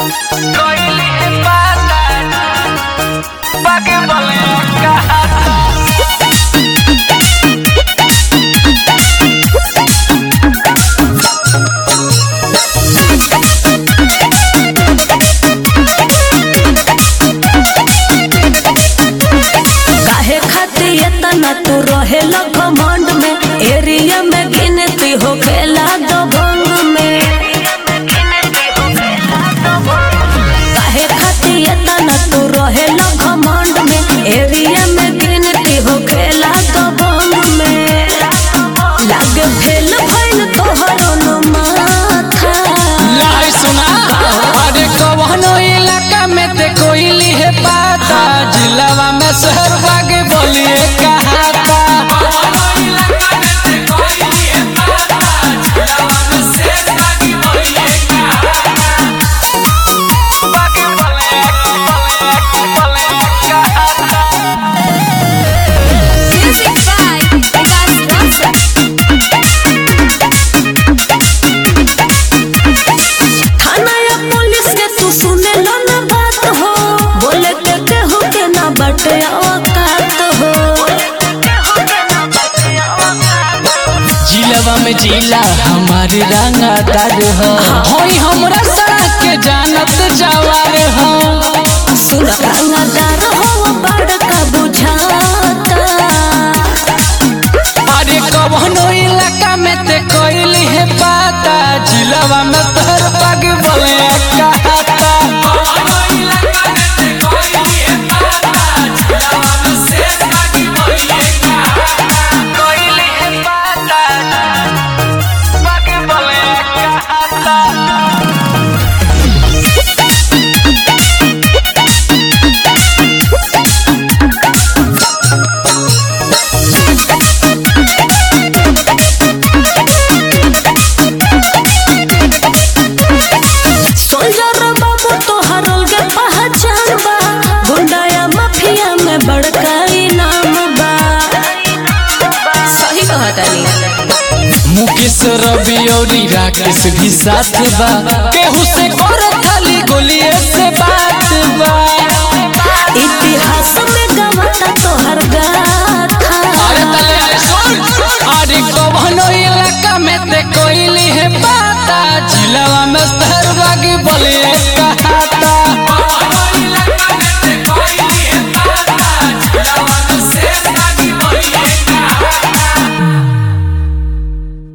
Coili pata Pakai boleh kata काहे खातिर इतना तू रहे घमंड में एरिया में गिनती हो खेला दो भंग में काहे खातिर इतना तू रहे घमंड में एरिया में गिनती हो खेला दो भंग में लागे फेल भइल तोहरो न माथा लाई सुना अरे कवनो इलाका में ते कोइली है पाता जिलावा में शहर बागे बोलिए कहाता Music by Vikas Rasa. थाना या पुलिस के तू सुने लो ना बात हो बोले के केहू के ना बटे औकात हो जिलावा में जिला हमारी रंगादार हो होई हमरा सड़क के जानत जवार हो सुन रंगदार हो बड़का बुझाता अरे कवनो इलाका में ते कोइली है पाता जिलावा में तोहर बागे बोलिए कहाता सोल्जर बाबू तो हरल के पहचान बा गुंडा या माफिया में बड़का इनाम बा सही कहता मुकेश रवि और राकेश भी साथ बा केहू से कर खाली गोलिए से बात बा इतिहास में गवाता तोहर गाथा अरे तले अरे सुन अरे कवनो इलाका में ते कोइली है पाता जिलावा में स्तर बागी बोलिए